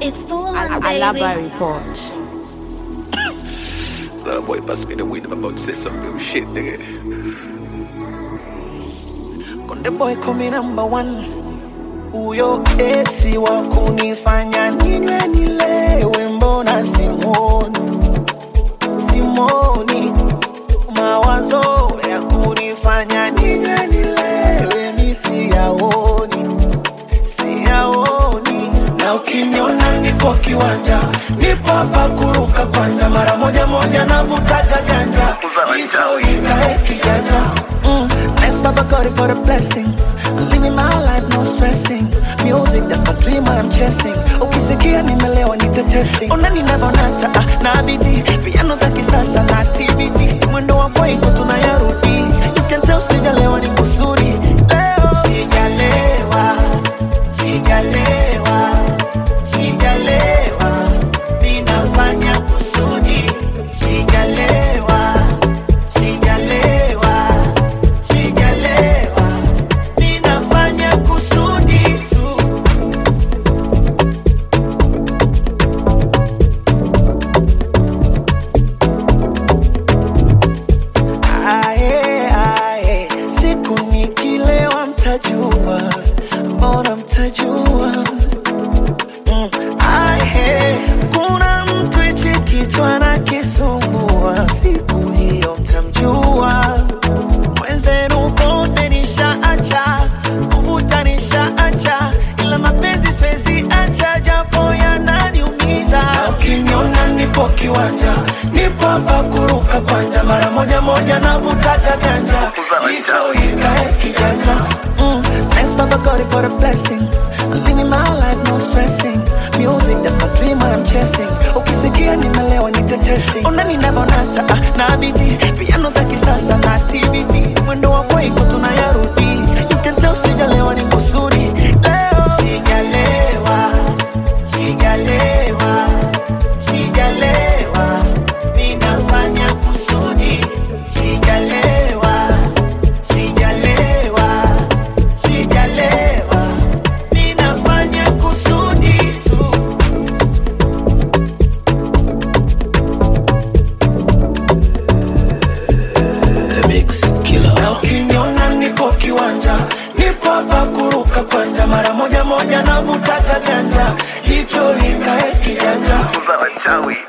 It's all on, Alaba baby. report. That boy pass me the weed. I'm about to say some real shit, nigga. Konde boy kumi number one, huyo esi wa kunifanya ninywe nilewe, mbona simoni simoni, mawazo ya kunifanya ninywe nilewe, mi siyaoni siyaoni, na ukiniona niko kiwanja, nipo hapa kuruka kwanja, mara moja moja navutaga ganja, hicho ikae kijanja mm. Thanks Baba God for the blessing. I'm living my life, no stressing. Music, that's my dream, what I'm chasing. Ukisikia nimelewa nitetesi. Ona ninavonata ah, na biti piano za kisasa na TBT. Mwendo wa kwetu tunayarudi. You can tell sijalewa ni kusudi. Leo sijalewa, sijalewa, sijalewa. Ninafanya kusudi. Sijalewa, sijalewa, sijalewa. Ninafanya kusudi tu. Ae, ae, siku nikilewa mtajua, mbona mtajua? Mm, ae, kuna mtu hichi kichwa na kisumbua, siku hiyo mtamjua. Mwenzenu pombe nishaacha, kuvuta nishaacha, ila mapenzi siwezi acha, japo yananiumiza. Na Ukiniona nipo kiwanja, nipo hapa kuruka kwanja, mara moja moja navutaga ganja, hicho ikae kijanja. Mm, thanks Baba God for the blessing. I'm living my life, no stressing. Music, that's my dream, what I'm chasing. Ukisikia nimelewa ni tetesi. Ona ninavonata ah, na biti piano za kisasa na TBT. Mwendo wa kweiko tunayarudi. You can tell sijalewa ni kusudi. Leo sijalewa, sijalewa, sijalewa. Ninafanya kusudi. Sijalewa, sijalewa, sijalewa. Ninafanya kusudi tu. The mix killer. Na ukiniona niko kiwanja, nipo hapa kuruka kwanja, mara moja moja navutaga ganja, hicho ikae kijanja. Za wachawi.